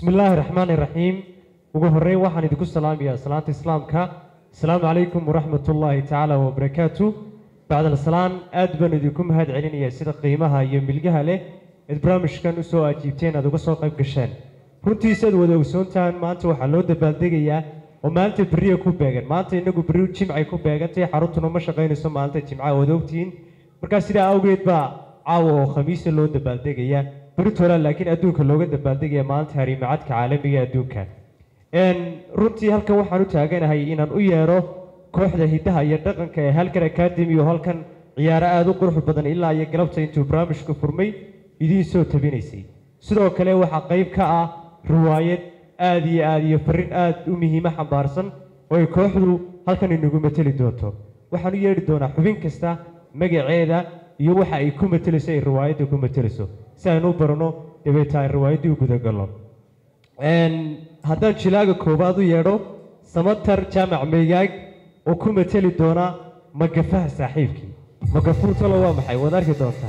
bismi illaahi raxmaani raxiim ugu horreyn waxaan idinku salaamayaa salaanta islaamka asalaamu calaykum waraxmat ullaahi tacaala wabarakaatu bacdal salaan aad baan idinku mahad celinayaa sida qiimaha iyo milgaha leh eed barnaamijkan usoo ajiibteen aad uga soo qayb gasheen runtiisa aad wada ogsoontahan maanta waxaa loo dabaaldegayaa oo maalinta beriya ku beegan maanta inagu beri jimcay ku beegantahay xaruntuna ma shaqaynayso maalinta jimcaha waad ogtihiin markaa sidaa awgeed baa caawa oo khamiisa loo dabaaldegayaa beritola laakiin adduunka looga dabaaldegaya maalinta harimacadka caalamiga adduunka runtii halkan waxaan u taaganahay inaan u yeedho kooxda hiddaha iyo dhaqanka ee halkan academy oo halkan ciyaaro aada u qurux badan ilaa iyo galabta intuu barnaamijka furmay idiin soo tabinaysay sidoo kale waxaa qayb ka ah riwaayad aada iyo aada iyo farrin aada u muhiimo xambaarsan oo ay kooxdu halkan inagu mateli doonto waxaan u yeedhi doonaa xubin kasta magaceeda iyo waxa ay ku matelayso ay riwaayadda ku matelayso si aynu u barano dabeeta ay riwaayaddii u gudagalno haddaan jilaaga koowaad u yeedho samatar jaamac maygaag oo ku mateli doona magafaha saaxiibkii magafuu talo waa maxay waad arki doontaa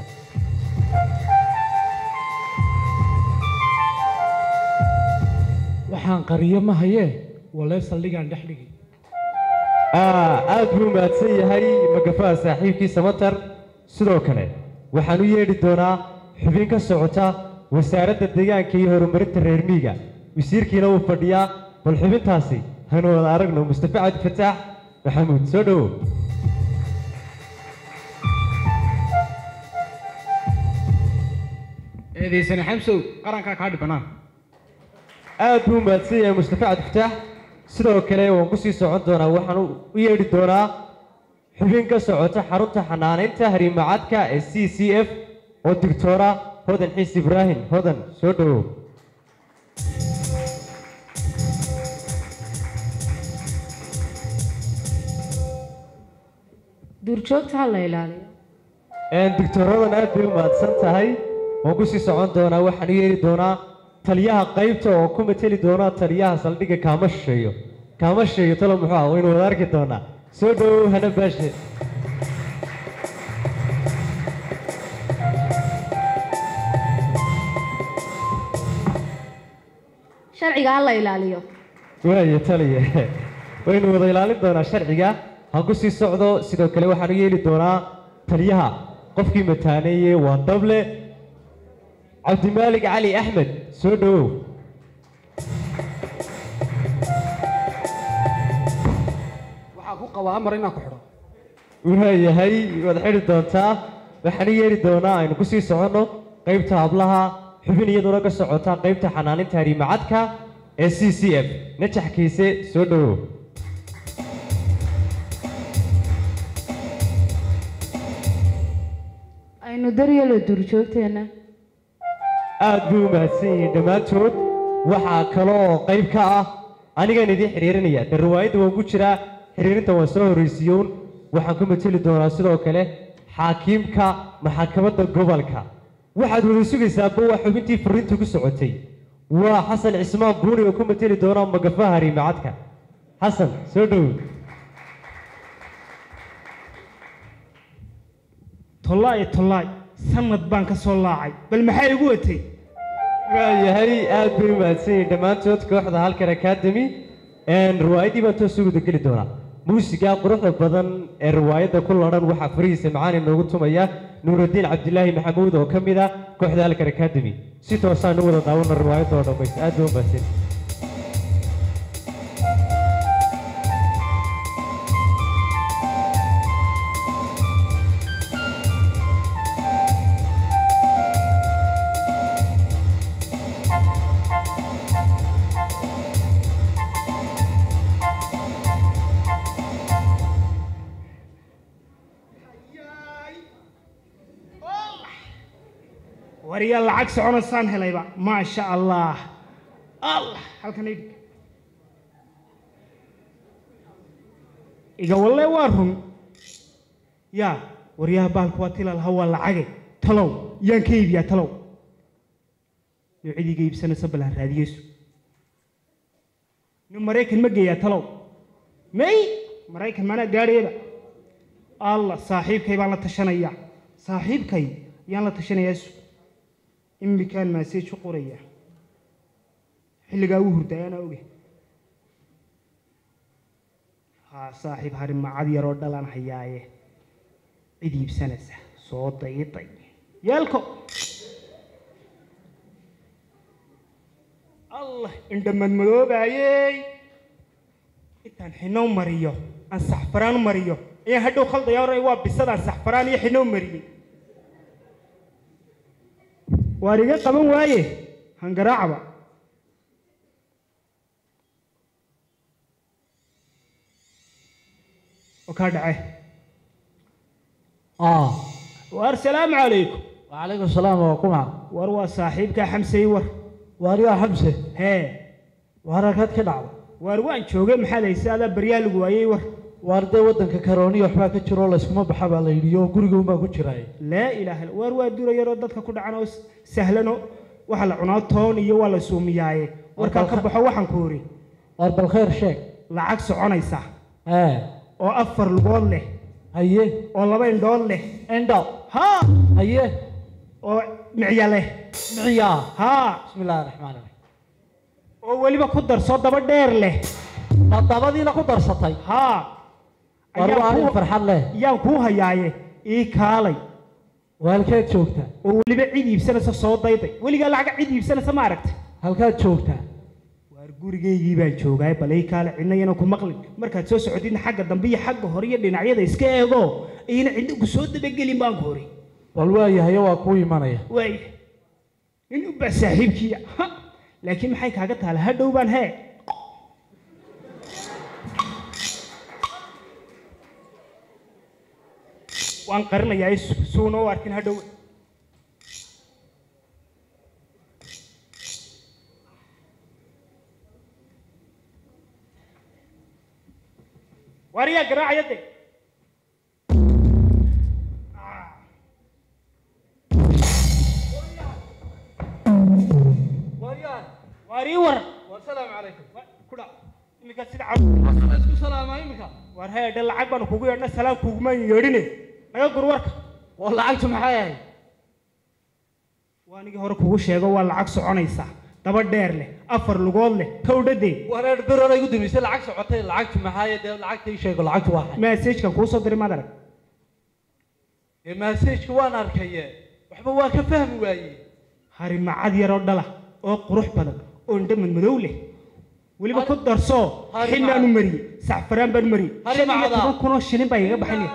waxaan qariyo ma hayee walee saldhigaan dhex dhigi aad buu mahadsan yahay magafaha saaxiibkii samatar sidoo kale waxaan u yeedhi doonaa xubin ka socota wasaaradda deegaanka iyo horumarinta reer miiga wasiirkiina wuu fadhiyaa bal xubintaasi hanu wada aragno mustafa cabdi fataax maxamuud soo dhowow eedaysane xamsow qarankaa kaa dhibanaan aad buu mahadsan yahay mustafa cabdi fataax sidoo kale waan ku sii socon doonaa waxaan u yeedhi doonaa xubin ka socota xarunta xanaanaynta harimacadka ee c c f oo digtoora hodan xiis ibraahim hodan soo dhowow duurjoogta ha la ilaaliyo digtooradan aad bay u mahadsan tahay waan ku sii socon doonaa waxaan u yeeri doonaa taliyaha qaybta oo ku mateli doona taliyaha saldhigga kaama shisheeyo kaama shisheeyo talo muxuu ah waynu wada arki doonaa soo dhowow hana baashe sharciga ha la ilaaliyo waaya taliya waynu wada ilaalin doonaa sharciga han ku sii socdo sidoo kale waxaan u yeeli doonaa taliyaha qofkii mataaneeye waa dable cabdimaalig cali axmed soo dhowow waxaa ku qabaa amar inaan ku xidho waayahay waad xidhi doontaa waxaan u yeeri doonaa aynu ku sii soconno qaybta hablaha xubin iyaduna ka socota qaybta xanaaninta harimacadka ee c c f najaxkiise soo dhowow aynu daryelo duurjoogteenna aad buu u mahadsan yihiin dhammaantood waxaa kaloo qayb ka ah anigaan idiin xidhiirinaya de riwaayadda waan ku jiraa xidhiirinta waan soo horraysiiyown waxaan ku mateli doonaa sidoo kale xaakiimka maxakamadda gobolka waxaad wada sugaysaaba waa xubintii fariinta ku socotay waa xasan cismaan buuni oo ku mateli doona magafaha harimacadka xasan soo dhowow tollaay tollaay sanad baan ka soo laacay bal maxaa igu watay waayahay aad bay u mahadsan yihiin dhammaantood kooxda halkan academy riwaayaddii baan toos uguda geli doonaa muusiga quruxda badan ee riwaayadda ku ladhan waxaa farihiisa macaan inoogu tumaya nuuraddiin cabdilaahi maxamuud oo ka mid ah kooxda halkan academy si toosaan u wada daawano riwaayadda oo dhammays aad bay u mahadsan wariyaa lacag soconaysaan helayba maasha allah allah halkan idhig iga walle waa run yaa waryaha baalku waa tilalaha waa lacage talow yaan ka iibiyaa talow noocidiiga iibsanaysa bal ha raadiyeyso nin maraykan ma geeyaa talow may maraykan maanaa gaadhayaba allah saaxiibkay baan la tashanayaa saaxiibkay yaan la tashanayaa su imikaan maaseej u qoraya xilligaa uu hurday anaa oge haa saaxiib harimacad yaroo dhalan hayaaye cid iibsanaysa soo dayday yeelko allah indhamadmadoobaayey intaan xinow mariyo aan saxfaraan mariyo ayaan hadhow khaldaya oranay waa bisadaan saxfaraan iyo xinow mariyey waar iga qaban waaye hangaraacba oo kaa dhace ah waar salaamu calaykum wacalaykum salaam waa kuma war waa saaxiibkaa xamsey war waariyaa xamse hee waar halkaad ka dhacda waar waan joogay maxaad haysa adaa baryaa lagu waayey war waar dee waddanka karooniya waxbaa ka jiro layskuma baxa baa la yidhi oo guriga unbaa ku jiraay laa ilaaha illa- waar waa dura yaroo dadka ku dhacan oo s- sahlanoo waxa la cunaa toon iyo waa la suumiyaaye warkaa ka baxo waxaan ku ori waar bal khayr sheeg lacag soconaysa ee oo afar lugood leh haye oo laba indhood leh indho haa haye oo micya leh miciyaa haa bismi illaahi raxmaan raxiim oo weliba ku darso daba dheer leh ma dabadiina ku darsatay haa waar ayaan waa arrin kuu- farxad leh yaan kuu hayaaye ii kaalay waa halkeed joogtaa oo weliba cid iibsanaysa soo dayday weligaa lacag cid iibsanaysa ma aragta halkaad joogtaa waar gurigaygii baan joogaay bal ii kaale cidna yana ku maqlin markaad soo socotidna xagga dambe iyo xagga hore iyo dhinacyada iska eego iyana cidna ku soo dabagelin baan ku hori bal waayahayo waa kuu imanaya waay nin u baa saaxiibkiiya ha laakiin maxay kaaga taala hadhow baan hee waan qarinayaa is- suuna u arkin hadhow waar yaa garaacaya de waar ii war wasalaamu calaykum kudha iminka sida cab isku salaamaa iminka waar heedhe lacag baanu kugu yeedhna salaam kuguma yeedhine naga gur warka oo lacagtu maxay ahayd waa anigii hore kugu sheego waa lacag soconaysa daba dheer leh afar lugood leh kowdhadee wareer berola igu dumisay lacag socotay lacagtu maxaa dee lacagta ii sheego lacagtu waa xay maseejkan kuu soo diray maad arag ee maseejka waan arkaye waxba waa ka fahmi waaye harimacad yaroo dhala oo qurux badan oo indho madmadow leh weliba ku darsoo Harimacad. xilnaanu mariyey sacfaraan baan mariyey shan iyo Harimacada. toban kunoo shilin baa igaga baxinaya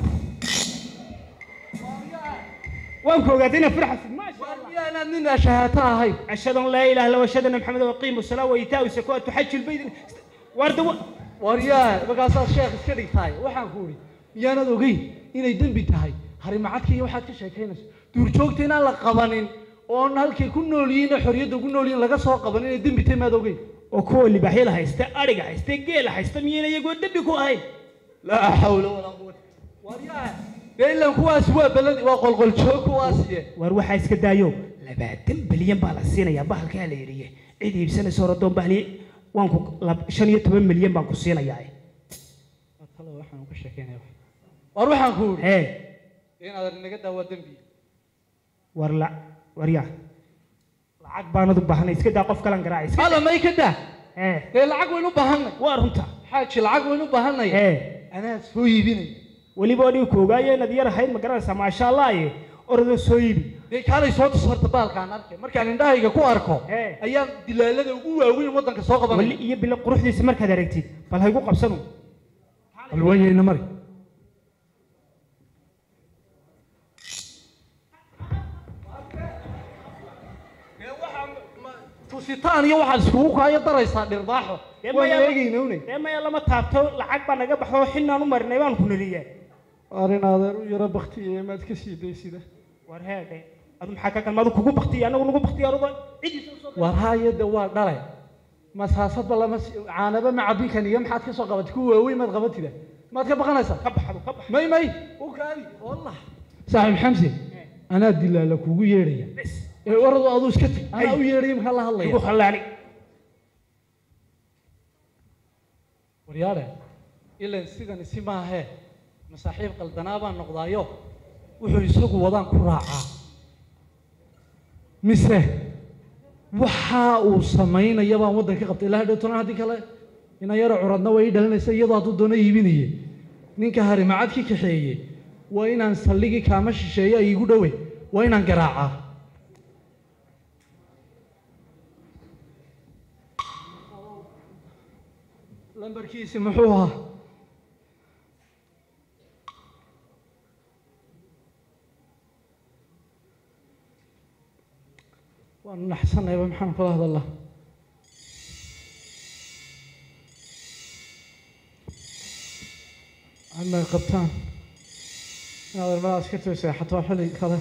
waan ku ogaaday inaa firxasid maasha allah miyaanaad nin ashahaato ahayn أشهد أن لا إله إلا الله وأشهد أن محمدا وأقيم الصلاة وإيتاء الزكاة وتحج البيت وارد waryaa markaasaad sheekh iska dhigtahay waxaan ku idhi miyaanad ogeyn inay dembi tahay harimacadka iyo waxaad ka sheekaynayso duurjoogta inaan la qabanin oon halkay ku nool yihiin oo xorriyadda ku nool yihiin laga soo qaban inay dembi tahay maad ogeyn وكو اللي بحيل هايستا أرجع هايستا جيل هايستا مين يقول دبي كو هاي laa xawla walaa quwata waryaa dee ilan kuwaas waa beladi waa qolqoljoog kuwaasiye وأروح هايسكا دايو لبعدين بليون بالسينا يا بحال كهلا يريه عيدي بسنة صورة دوم بحلي وانكو لب شن يتبين مليون بانكو سينا ياي talo waxaan ka sheekaynaya war waxaan ku idhi هاي inaad inaga daawa dembi ورلا وريا lacag baanad u baahanay iska daa qof kalan garaac iska alla may ka daa ee dee lacag waynu u baahanay waa runta xaaji lacag waynu u baahanay ee anaa soo iibinay weliba anigu ku ogaayo inaad yar ahayd ma garanaysaa maasha allah ye orodoo soo iibi dee kaalay soo tus horta baalkaan arkay markaan indhahayga ku arko Ee. ayaan dilaalada ugu waaweyn waddanka soo wali qabanay iyo bilo quruxdiisa markaad aragtid bal haygu qabsanu bal wayayna mari tusitaan iyo waxaad iskugu kaayo daraysaa dhirbaaxo Dee waan maya- eegayna unay dee maya lama taabto lacag baa naga baxo xilnaan u marinay baan ku nariyaa arrin adeer u yaro baktiye maad ka sii daysida war heedhe adu maxaa ka kalmaadu kugu baktiya anagu nagu baktiya aruba cidiisa usoo war haayada waa dhalay masaasadba lama si- caanaba ma cabinkan iyo maxaad ka soo qabatay kuwa waaweyn maad qabatida maad ka baqanaysaa ka baxdo ka bax may may u kaadi wallah saaxiib xamse anaa dilaala kugu yeedhaya bes ee oradu aduu iska tag anaa u yeedhaya maxaa la hadlaya igu khallaani waryaale ilan sidan isi maahee masaaxiib qaldanaa baan noqdaayo wuxuu isagu wadaan ku raacaa mise waxa uu samaynaya baan waddanka qabtay ilaa hadhow toban haddii kale ina yaro curadna way ii dhalinaysa iyadoo hadduu doono iibinaye ninka harimacadkii kaxeeye waa inaan saldhigii kaama shisheeye ay igu dhowe waa inaan garaacaa lambarkiisi muxuu ahaa waan naxsanayba maxaan kula hadalaa ama qabtaan inaad armada askarta seexato waa xilli kale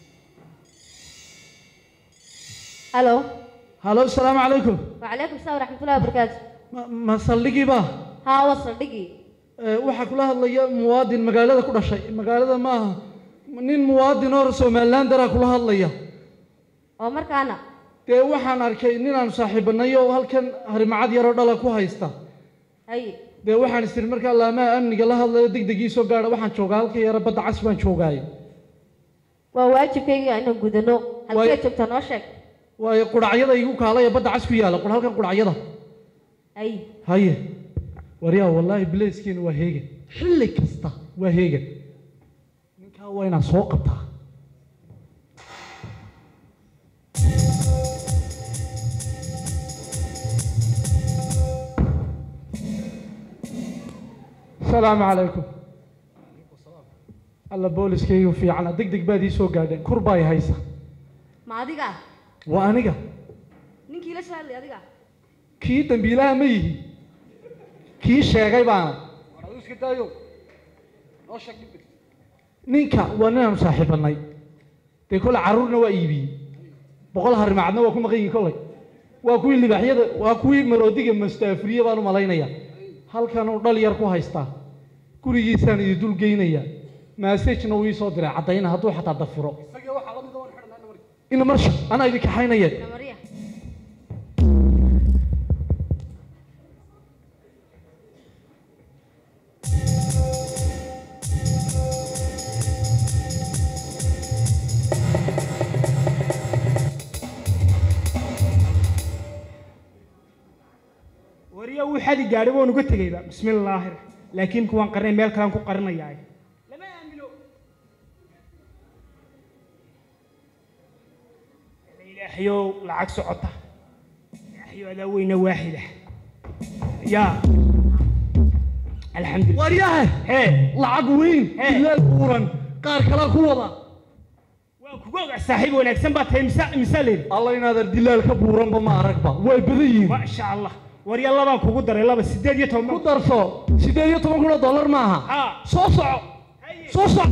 halo halo asalaamu calaykum wacalaykum asalaam waraxmatullahi wabarakaatu ma ma saldhigii baa haa waa saldhigii Ee, waxaa kula hadlaya muwaadin magaalada ku dhashay magaalada maaha nin muwaadin oo somaliland daraa kula hadlaya oo markaana dee waxaan arkay ninaan saaxiibanay oo halkan harimacad yaroo dhala ku haysta haye dee waxaan istiri markaa laamaha amniga la hadlayo degdegii soo gaadha waxaan joogaa halka yara badda cas baan joogaaye waa waajibkayga inaan gudano halkee Waay- joogtaa noo sheeg waayo qudhacyada igu kaalaya badda cas ku yaala qur halkan qudhacyada haye haye waryaa wallaahi bileyskeena waa heegan xilli kasta waa heegan ninkaa waa inaan soo qabtaa asalaamu calaykum alla booliskaygu fiicana deg deg baad ii soo gaadheen kur baa i haysa ma adiga waa aniga ninkii la soo hadlay adiga kii dambiilaha ma yihi kii sheegay baana ninka waa ninaanu saaxiibanay dee kole carruurna waa iibiyey boqol harimacadna waa ku maqan yihin kolay waa kuwii libaaxyada waa kuwii maroodiga mastaafuriye baan u malaynaya halkanuu dhal yar ku haystaa gurigiisaan idin dul geynaya maasajna uu ii soo diray caddayna hadduu xataa dafuro ina marsha anaa idin kaxaynaya namariya wariya wuu xadi gaadhay waan uga tegayba bismi illaahi raxmaan laakiin kuwaan qarinay meel kalaan ku qarinayaa lama aamino ilaahayow lacag socota ilaahayow adaa weyna waaxida yaa alxamdulillah waryahe hee lacag weyn Hey. ilaal buuran qaar kalaa ku wada waan kugu ogaa saaxiib wanaagsan baa tahay misa misa leeri alla inaadan dilaal ka buuranba ma aragba way badan yihiin maasha allah warya labaan kugu daray laba sideed iyo toban ku darso sideed iyo toban kun oo dollar maaha haa soo soco soo soco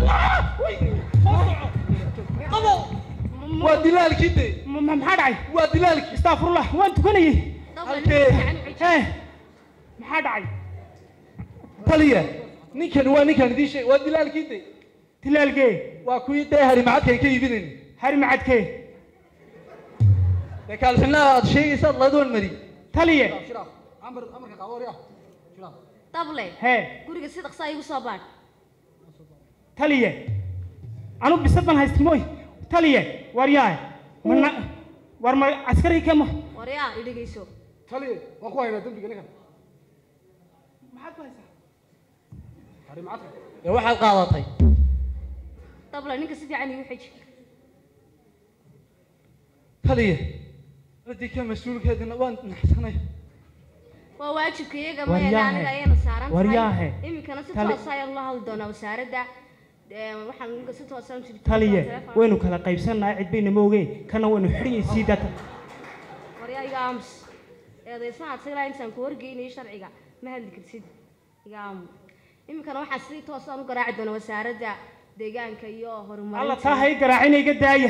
qabo waa dilaalkii de Ma- ma- maxaa dhacay waa dilaalkii astaafurullah waan tukanayay halkee hee maxaa dhacay taliya ninkan waa ninkan idiin sheeg waa dilaalkii de tilaalgee waa kuwii dee harimacadkan ka iibinayn hari macadkee dee kaalxinaha aad sheegaysaad ladoon mari taliye dable hee guriga si dhaqsaa igu soo baadh taliye anu bisad baan haysta mooy taliye war yaay mana war ma askari kama waryaa idhigayso taliya waan ku haynaa dembiga ninkan maxaad ku haysaa dee waxaad qaadatay dable ninka si fiican igu xiji taliya radii ka mas-uulkeedina waan naxsanay waa waajibka iyaga Waryaahe. mayeena aniga ayayna saaran Waryaahe. tahay iminkana si Tali- toosa ayaan la hadli doonaa wasaaradda Ee, waxaan ninka si toosa u jiri taliye waynu kala qaybsannahay cid bayna ma ogee kana waynu xidhiyay sii data waryaa iga aamus eedaysahaad siglaa intaan ku horgeynayo sharciga ma hadli kartid iga aamu iminkana waxaan si toosaan u garaaci doonaa wasaaradda deegaanka iyo alla horumarinta taa hay garaacina iga daaya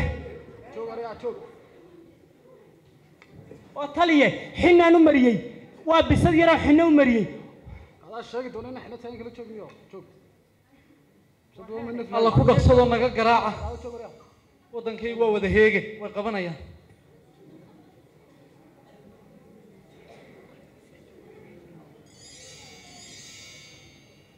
oo taliye xinaan u mariyey waa bisad yaroo xinno u mariyey alla ku dhaqsadoo naga garaaca waddankaygu waa wada heege way qabanayaan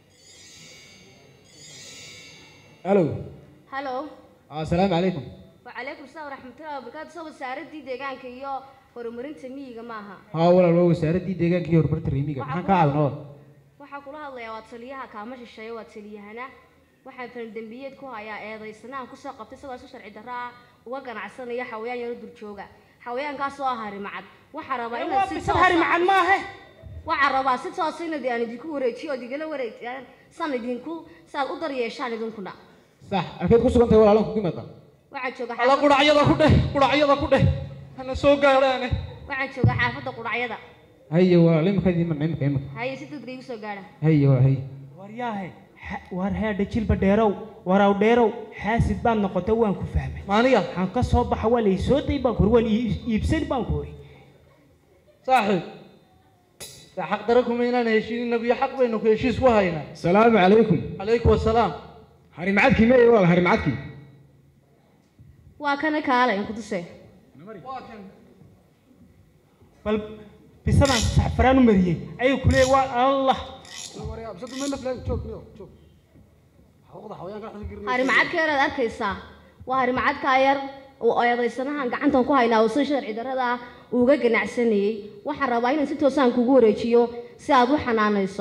الو hallo آه، السلام عليكم wacalaykum asalaam waraxmatullahi wabarakaatu soo wasaaradii deegaanka iyo horumarinta miyiga maaha haa walaal waa wasaaraddii deegaanka iyo horumarinta reemiga maxaan kaa caawinaa waxaa kula hadlayaa waa taliyaha kaama shisheeye waa taliyahana waxaan faldembiyeed ku hayaa eedaysanahan kusoo qabtay isagoo si sharci darro ah uga ganacsanaya xawayaan yaro durjooga xawayaankaas oo ah harimacad waxaa rabaa waa inaad si bisad toos hari ah- macad maahe waxaan rabaa si toosa inaad aan idinku wareejiyo ood igala wareejiyaan san idinku saad u daryeeshaan idinkuna sax halkeed ku sugan tahay walaalan kugu imaada waxaan jooga alla xaafadda quracyada ku dheh quracyada ku dheh hana soo gaadhaane waxaan jooga xaafadda qudhacyada haye walaal imika imika imika imika haye si degdeg igu soo gaadha haye walaal haye waryaahe xa- war heedha jilba dheerow waraw dheerow xaasid baad noqotay waan ku fahmay maaniga waxaan ka soo baxa waa laysoo day baan ku uri waan ii- iibsani baan ku uri saaxiib de xaq dare kuma inaan heshiin inagu iyo xaq baynu ku heshiis ku haynaa salaamu calaykum calaykum wasalaam harimacadkii meeye walaal harimacadkii waa kana kaale in ku tusee bal bisadaan saxfaraan u mariyey ayuu ku leeyay waa allah harimacadkeeraad arkaysaa waa harimacadkaa yar oo eedaysanahan gacantan ku haynaa oo si sharci darrada ah uga ganacsanayey waxaan rabaa inaan si toosaan kugu wareejiyo si aad u xanaanayso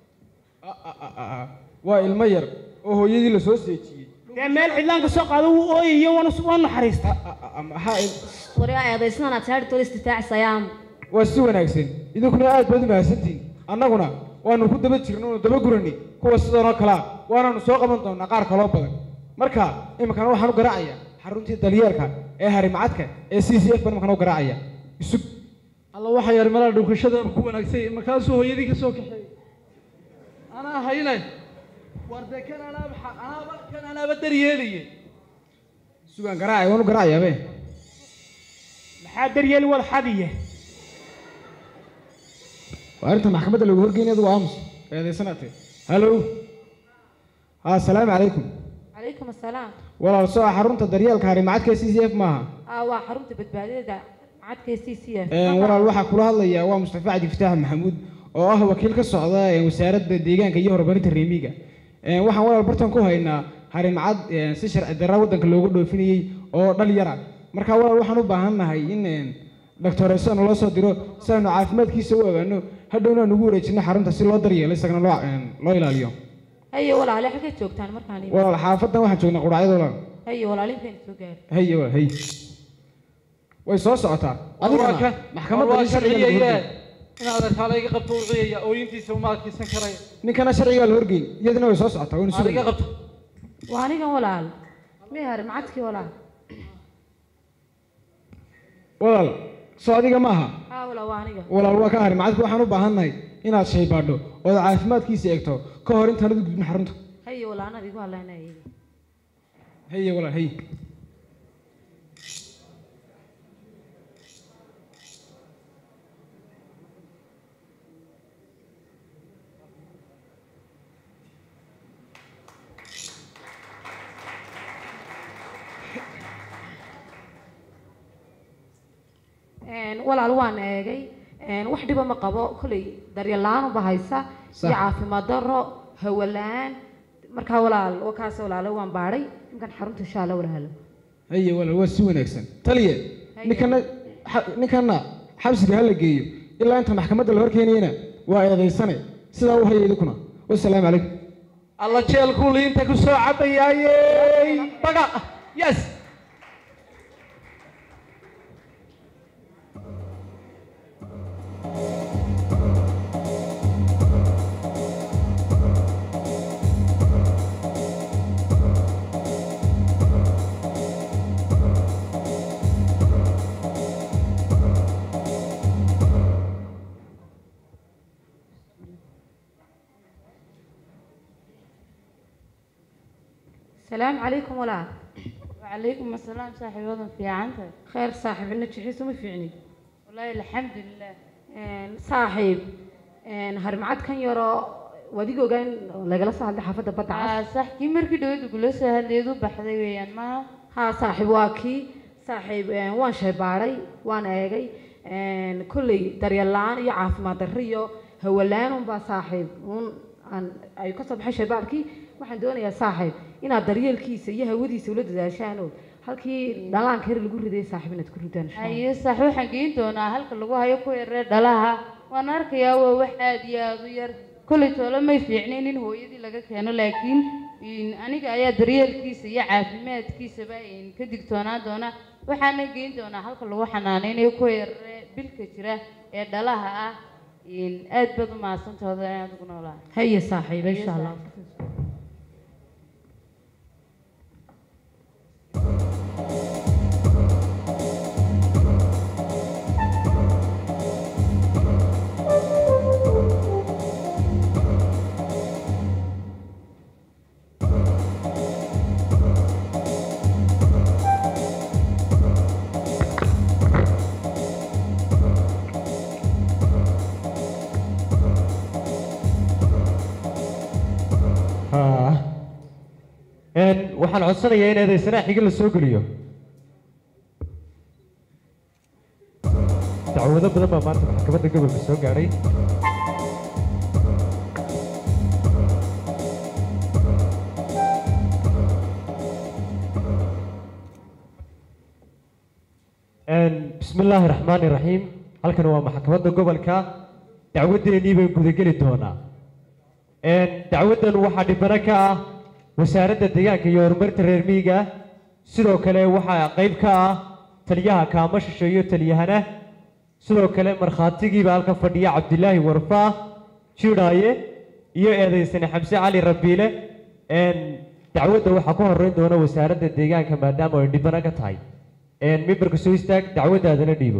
waa ilmo yar oo hooyadii la soo seejiyey dee meel cidlaanka soo qaado wuu ooyayo waan waan naxariista maxaa warigaa eedaysanan aad saari tolis difaacisayaa waa si wanaagsan idinkuna aad baad u mahadsantihin annaguna waanu ku daba jirno oonu daba gurani kuwa sidan oo kalea waanaanu soo qaban doonaa qaar kaloo badan marka iminkana waxaan u garaacayaa xaruntii dalyeerka ee harimacadka ee c c f baan iminkana u garaacaya isug alla waxa yar meelaha dhunkashada ku wanaagsay markaasuu hooyadii ka soo kaxeeyey anaa hayne war dee kan anaaba xa- anaaba kan anaaba daryeeliye sugaan garaacaya waan u garaacayaa be maxaa daryeeli wad xadiye waa arrinta maxkamadda lagu horgeynay adigu aamus eedaysanaate hallow haa asalaamu calaykum calaykum asalaam walaal soo xarunta daryeelka harimacadka ee c c f maaha aa waa xarunta badbaadada macadka c c f Een, walaal waxaa kula hadlaya waa mustafa cabdi fataax maxamuud oo ah wakiil ka socda ee wasaaradda deegaanka iyo horumarinta reemiga Een, waxaan walaal bartan ku haynaa harimcad een, si sharci darra waddanka looga dhoofinayey oo dhal yara marka walaal waxaan u baahan nahay in een, doctoreso naloo soo diro si aanu caafimaadkiisa u ogaano hadhowna aan ugu wareejino xarunta si loo daryeelo isagana loo een, loo ilaaliyo haye walaale xaggeed joogtaan markaan imi walaal xaafadan waxaan joognaa qudhacyada walaal haye walaalinteen soo gaari haye walaal haye way soo socotaa waa adigana kan maxkamadda waa in sharciga lagu sharciyaye horgeeyo. inaad arkaala iga qabto u ciyaya ooyintiisa uma adkaysan karaya ninkana sharcigaa la horgeyn iyadana way soo socotaa waynu aad iga sugaynaa qabto waa anigan walaal mihar macadkii walaal walaal soo adiga maaha haa walaal waa aniga walaal waa ka hari macadku waxaan u baahannahay inaad shaybaadho ood caafimaadkiisa eegto ka hor intaan u gudbin xarunta haye walaal anaad igu hadlaynaya haye walaal haye Een, walaal waan eegay een, wax dhiba ma qabo kolley daryeel la-aan uba haysa Sax. iyo caafimaad darro hawo la-aan markaa walaal waa kaas walaalo waan baadhay ninkan xarunta insha alla walaalo haye walaal waa si wanaagsan taliye Haye. ninkana xa- ninkana xabsiga ha la geeyo ilaa inta maxkamadda la horkeenayana waa eedaysane sidaa u haya idinkuna wasalaamu calaykum alla jeelkuu liinta ku soo cabayaayey baga yes salaamu calaykum walaal وعليكم السلام صاحب وضن في عنك khayr saaxiib ina jixiisu ma fiicni والله الحمد لله Een, saaxiib een, harimacadkan yaroo wadiga ogaa in lagala soo hadlay xaafadda badda cas آه صح كي مركي دويد وقلو سهليدو بحذي ويان ما haa saaxiib waa kii saaxiib een, waan shaybaaray waan eegay een, kolley daryeel la-aan iyo caafimaad darro iyo hawo la-aan unbaa saaxiib un aan ay ka soo baxay shaybaarkii waxaan doonayaa saaxiib inaad daryeelkiisa iyo hawadiisa ula dadaashaan oo halkii dhalaanka yar lagu riday saaxiib inaad ku ridaan insha Allah. haye sax waxaan geyn doonaa halka lagu hayo ku yaree dhalaha waan arkayaa waa wax aad iyo aad u yar kolley toole may fiicnayn in hooyadii laga keeno laakiin in aniga ayaa daryeelkiisa iyo caafimaadkiisaba in ka digtoonaan doona waxaana geyn doonaa halka lagu xanaaneynayo ku yaree bilka jira ee dhalaha ah in aad baad u mahadsantooda inaad ugu noolaa haye saaxiib insha Allah haa Een, waxaan codsanayaa in eedaysanaha xiga la soo geliyo dacwado badan baa maanta maxkamadda gobolka soo gaadhay Een, bismi illaahi raxmaani raxiim halkan waa maxkamadda gobolka dacwadeennii baan gudageli doonaa Een, dacwaddan waxaa dhibano ka ah wasaaradda deegaanka iyo horumarinta reer miyiga sidoo kale waxaa qayb ka ah taliyaha kaama shisheeyo taliyahana sidoo kale markhaatigiiba halka fadhiya cabdilaahi warfaa jidhaaye iyo eedaysane xamse cali rabiile Een, dacwadda waxaa ku horeyn doona wasaaradda deegaanka maadaama ay dhibano ka tahay Een, mimbarka soo istaag dacwaddaadana dhiibo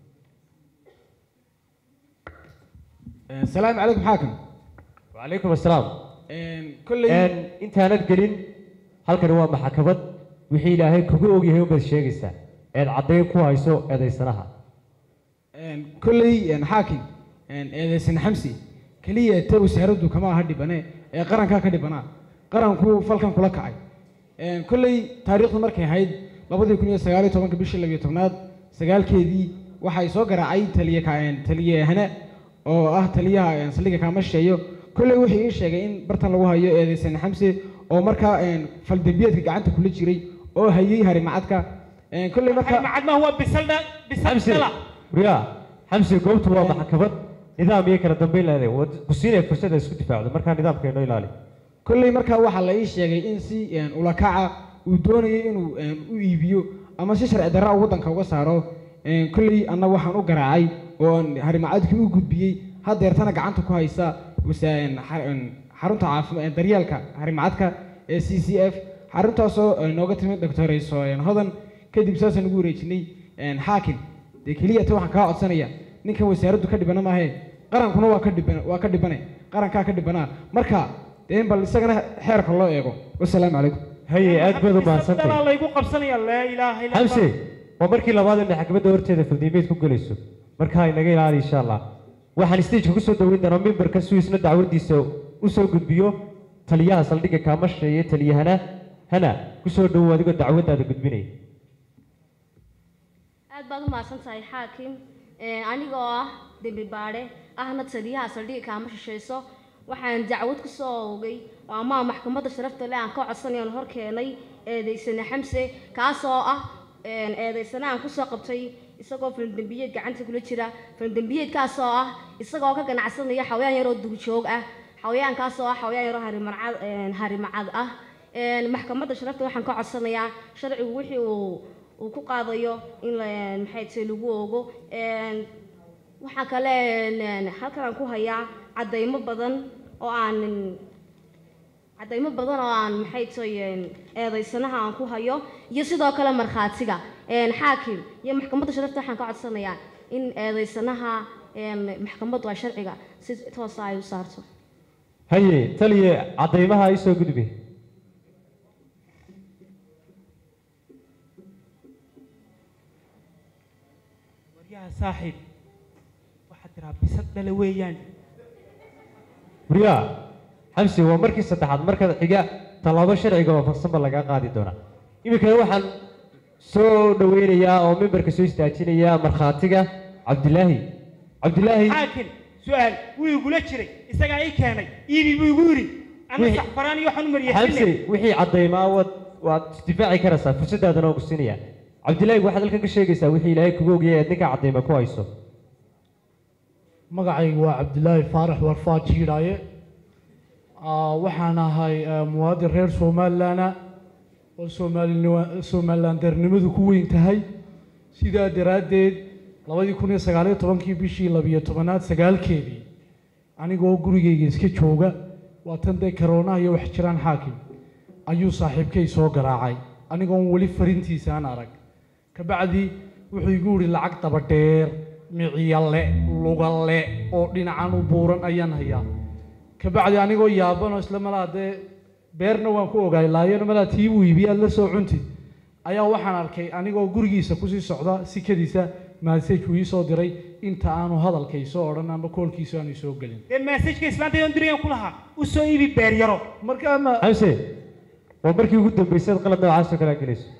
salaamu calaykum xaakim wacalaykum assalaam kolley Een, intaanad gelin halkani waa maxkamad wixii ilaahay kugu ogyahay unbaad sheegaysaa eed caddayn ku hayso eedaysanaha kolley xaakim eedeysan xamsi keliya ta wasaaraddu kama aha dhibane ee qarankaa ka dhibanaa qaranku falkan kula kacay kolley taariikhdu markay ahayd labadii kun iyo sagaal iyo tobanka bishii labiyo tobnaad sagaalkeedii waxay soo garaacay taliye ka- taliyahane oo ah taliyaha saldhigga kaama shisheeyo kolley wuxuu ii sheegay in bartan lagu hayo eedeysan xamse oo markaa faldembiyeedka gacanta kula jiray oo hayay harimacadka kolley marka macadmaha waa bisaldha xamsi bisaldhala guryaha xamsi goobtu waa maxkamad nidaam iyo kala dambeyn leedahay waad ku siinaya fursad aad isku difaacdo markaa nidaamka inoo ilaali kolley markaa waxaa la ii sheegay in si ulakaca uu doonayay inuu u iibiyo ama si sharci darra uu waddanka uga saaro kolley anna waxaan u garaacay oo aan harimacadkii u gudbiyey haddeertana gacanta ku haysa wasa- xa- xarunta caafima daryeelka harimacadka ee c c f xaruntaasoo nooga timid doctorayso hodan kadib saasaan ugu wareejinay xaakim dee keliya ta waxaan kaa codsanaya ninkan wasaaraddu ka dhibana maahe qarankuna waa ka dhiban waa ka dhibane qarankaa ka dhibanaa marka dee in bal isagana xeerka loo eego wasalaamu calaykum haye aad baad u bisaldhalaa mahadsantahay laygu qabsanaya laa ilaaha illa xamsi waa markii labaad ee maxkamadda horteeda faldiimeed ku gelayso markaa inaga ilaali insha allah waxaan stageka kusoo dhaweyn doonaa mimbarka si uu isna dacwadiisa usoo gudbiyo taliyaha saldhigga kaama shisheeye taliyahana hana kusoo dhawow adigoo dacwaddaada gudbinaya aad baad u mahadsan tahay xaakim Ee, anigoo ah dembi baadhe ahna taliyaha saldhigga kaama shishayso waxaan dacwad ku soo oogay oo ama maxkamadda sharafta leh aan ka codsanay aan hor keenay eedeysane xamse kaasoo ah een, eedeysane aan kusoo qabtay isagoo faldembiyeed gacanta kula jira faldembiyeedkaasoo ah isagoo ka ganacsanaya xawayaan yaroo duurjoog ah xawayaankaasoo ah xawayaan yaroo harimacad een, harimacad ah Een, maxkamadda sharafta waxaan ka codsanayaa sharcigu wixii uu uu ku qaadayo in la maxay tahay lagu oogo Een, waxaa kale een, halkan aan ku hayaa caddaymo badan oo aan caddaymo badan oo aan maxay tahay een, eedaysanaha aan ku hayo iyo sidoo kale markhaatiga Een, xaakim iyo maxkamadda sharafta waxaan ka codsanayaa in eedaysanaha een, maxkamaddu ay sharciga si toosa ay u saarto haye taliye caddaymaha isoo gudbi waryaha saaxiib waxaad tiraa bisaldhala weeyaan guryaha xamsi waa markii saddexaad marka xiga tallaabo sharciga waafaqsan ba lagaa qaadi doonaa iminkana waxaan soo dhaweynayaa oo mimbarka soo istaajinayaa markhaatiga cabdilaahi cabdilaahi xaakim su-aal wuu igula jiray isagaa ii keenay iibi buu igu yidhi ana Wixii- saxfaraan iyo waxaan u mariyay xamsi wixii caddaymaa wad waad isdifaaci karaysaa fursadaadana waan ku siinaya cabdilaahi waxaad halkan ka sheegaysaa wixii ilaahay kugu ogyahay aad ninka cadayma ku hayso magacaygu waa cabdilaahi faarax warfaa jiidhaaye Ah, waxaan ahay ah, muwaadin reer somalilan oo soomaalini- somalilandarnimadu ku weyn tahay sidaa daraaddeed labadii kun iyo sagaaliyo tobankii bishii labiyo tobanaad sagaalkeedii anigoo gurigayga iska jooga waa tan dee karoonaha iyo wax jiraan xaakim ayuu saaxiibkay soo garaacay anigoon weli farintiisa aan arag kabacdi wuxuu igu yidhi lacag daba dheer miciyale lugale oo dhinacan u buuran ayaan hayaa kabacdi anigoo yaaban oo isla malaa dee beerna waan ku ogaay laayana malaa tii buu iibiye aad la soo cunti ayaa waxaan arkay anigoo gurigiisa kusii socda sikadiisa maasaj uu ii soo diray inta aanu hadalkay soo odhan ama koolkiisa aanu soo gelin dee maasajka islaanta yoon dirayaan ku lahaa u soo iibi beer yaro marka ama xamse waa markii ugu dambaysay aad qalad noocaas oo kale aad gelayso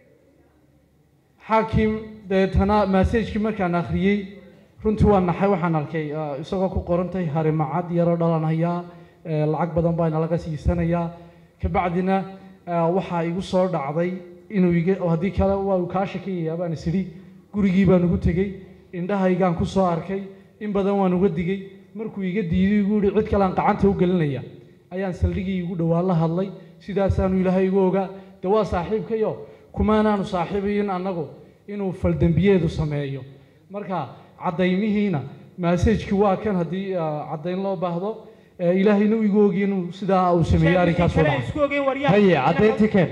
xaakim deetana maasajkii markaan akhriyey runtii waa naxay waxaan arkay ah, isagoo ku qorantay harimacad yaroo dhalanhayaa eh, lacag badan baa inalaga siisanayaa kabacdina ah, waxaa igu soo dhacday inuu iga oo haddii kale waa uu kaa shakiyayaa baan is idhi gurigii baan ugu tegey indhahaygaan ku soo arkay in badan waan uga digey markuu iga diiday igu yihi cid kale aan gacanta u gelinaya ayaan saldhigii igu dhowaan la hadlay sidaasaanu ilaahay igu ogaa de waa saaxiibkayo kumaanaanu saaxiibayin annagu inuu faldembiyeedu sameeyo marka caddaymihiina maasajkii waa kan haddii ah, caddayn loo baahdo Eh, ilaahayna uu igu ogi inuu sidaa uu sameeyey arrinkaas oo kale dhacay isku ogeyn waryaa haye caddayntii keen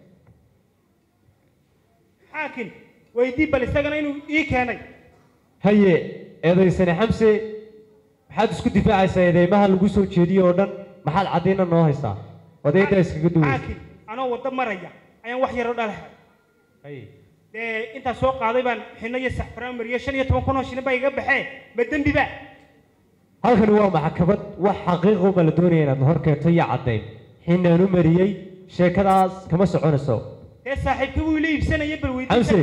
xaakim weydii bal isagana inuu ii keenay haye eedaysane xamse maxaad isku difaacaysaa eedeymaha lagu soo jeediyo oo dhan maxaad caddayna noo haysaa odayda iskaga duwaysa xaakim anoo waddo maraya ayaan wax yaro dhalahay haye dee intaa soo qaaday baan xino iyo saxfaraan mariyo shan iyo toban kun oo shilin baa iga baxee ma dembi ba halkani waa maxkamad wax xaqiiqo ma la doonaya inaad hor keento iyo caddayn xinaan u mariyey sheekadaas kama soconayso dee saaxiibka wuu ila iibsanaya bal weydii xamse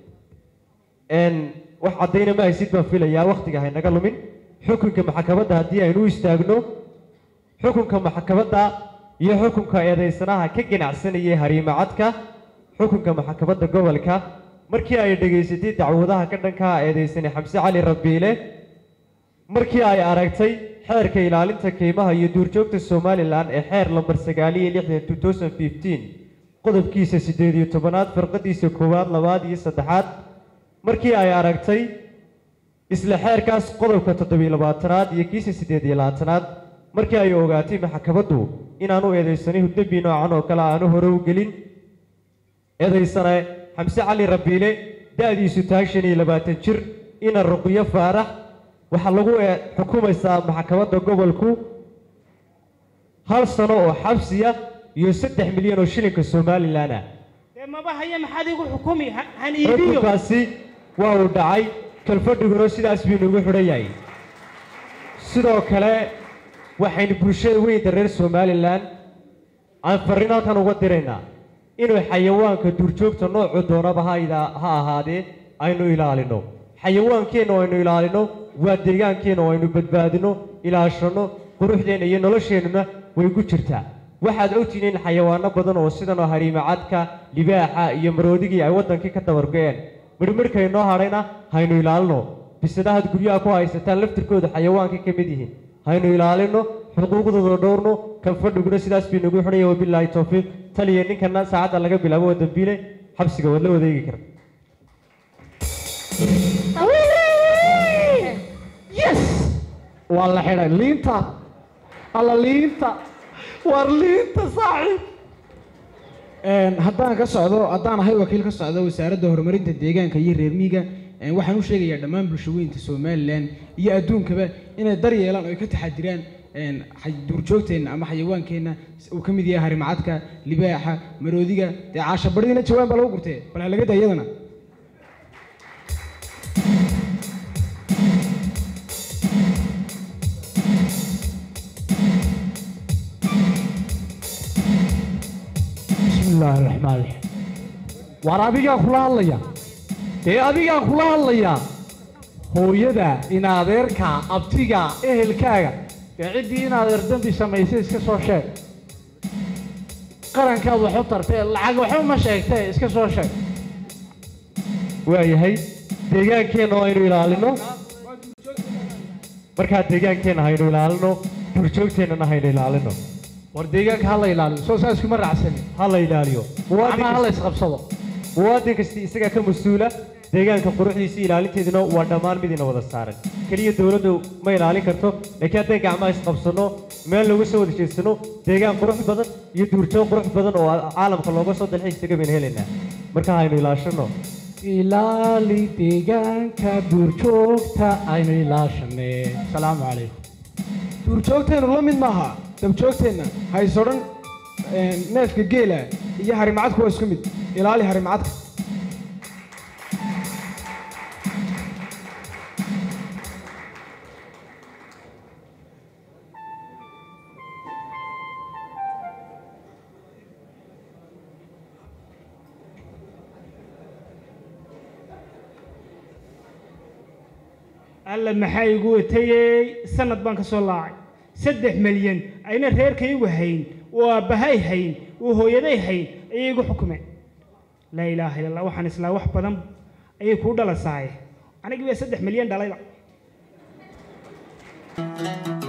n wax caddayna ma haysid baan filayaa wakhtiga haynaga lumin xukunka maxkamadda haddii aynu u istaagno xukunka maxkamadda iyo xukunka eedaysanaha ka ganacsanayay hariimacadka xukunka maxkamadda gobolka markii ay dhegaysatay dacwadaha ka dhanka ah eedaysane xamse cali rabiile markii ay aragtay xeerka ilaalinta qiimaha iyo duurjoogta somalilan ee xeer lambar sagaaliyo lixdan two thousand fifteen qodobkiisa siddeed iyo tobanaad firqadiisa koowaad labaad iyo saddexaad markii ay aragtay isla xeerkaas qodobka toddobiyo labaatanaad iyo kiisa siddeed iyo labaatanaad markii ay ogaatay maxkamaddu inaanu eedaysanihu dembi noocan oo kale aanu hore u gelin eedaysane xamse cali rabiile da-diisu tahay shan iyo labaatan jir ina ruqyo faarax waxaa lagu ee- xukumaysaa maxkamadda gobolku hal sano oo xabsiya iyo saddex milyan oo shilinka somalilan ah dee maba haya maxaad igu xukumi ha- han iibiyo xukunkaasi waa uu dhacay kalfadhiguna sidaas buu inagu xidhan yahay sidoo kale waxaynu bulshada weynta reer somalilan aan farriin halkan uga diraynaa inuu xayawaanka duurjoogta noocu doonaba ha ida- ha ahaadee aynu ilaalino xayawaankeenna oo aynu ilaalino waa deegaankeenna oo aynu badbaadino ilaashanno quruxdeenna iyo nolosheennuna way ku jirtaa waxaad ogtihiin in xayawaano badan oo sidan oo hariimacadka libaaxa iyo maroodigii ay waddankii ka dabargo-een midhmidhkay noo hadhayna haynu ilaalino bisadahaad guryaha ku haysataan laftirkooda xayawaankay ka mid yihiin haynu ilaalino xuquuqdooda dhowrno kan fadhiguna sidaas bay nagu xidhaya wabilaahi towfiiq taliya ninkana saacadda laga bilaabo waa dambiile xabsiga waad la wadeegi karta yes waa la xidhay liinta alla liinta war liinta saaxiib Een, haddaan ka socdo haddaan ahay wakiil ka socda wasaaradda horumarinta deegaanka iyo reer miyiga een, waxaan u sheegayaa dhammaan bulshaweynta somalilan iyo adduunkaba inay dar yeelaan oo ay ka taxadiraan een, xay- duurjoogteenna ama xayawaankeenna uu ka mid yahay harimacadka libaaxa maroodiga dee caashabadhidina jawaan baa lagu gurtee bal ha laga daa iyadana bismi illaahi raxmaan raxiim waar adigaa kula hadlaya dee adigaa kula hadlaya hooyada in adeerka abtiga ehelkaaga dee ciddii in adeer dembi samaysay iska soo sheeg qarankaad wax u tartee lacag waxba ma sheegtee iska soo sheeg waayahay deegaankeenna oo aynu ilaalino markaa deegaankeenna haynu ilaalino duurjoogteennana haynu ilaalino war deegaanka ha la ilaaliyo soo saa iskuma raacsanin ha la ilaaliyo muwaadin ama ha la kasta- isqabsado muwaadin kasta isagaa ka mas-uula deegaanka quruxdiisa iyo ilaalinteeduna waa dhammaan mid ina wada saaran keliya dowladdu ma ilaalin karto laakiin hadday gacmaha isqabsano meel lagu soo wada jeedsano deegaan qurux badan iyo duurjoog qurux badan oo caalamka looga soo dalxiis taga baynu helaynaa marka haynu ilaashano ilaali deegaanka duurjoogta aynu ilaashanee asalaamu calaykum duurjoogteennu la mid maaha dabjoogteenna hayso dhan neefka geela iyo harimacadku waa isku mid ilaali harimacadka alla maxaa igu watayey sanad baan ka soo laacay saddex milyan ayna reerkaygu hayn oo aabbahay hayn oo hooyaday hayn ayay igu xukumeen laa ilaaha illa allah waxaan islaa wax badan ayay kuu dhalasaaye anigii baa saddex milyan dhalayba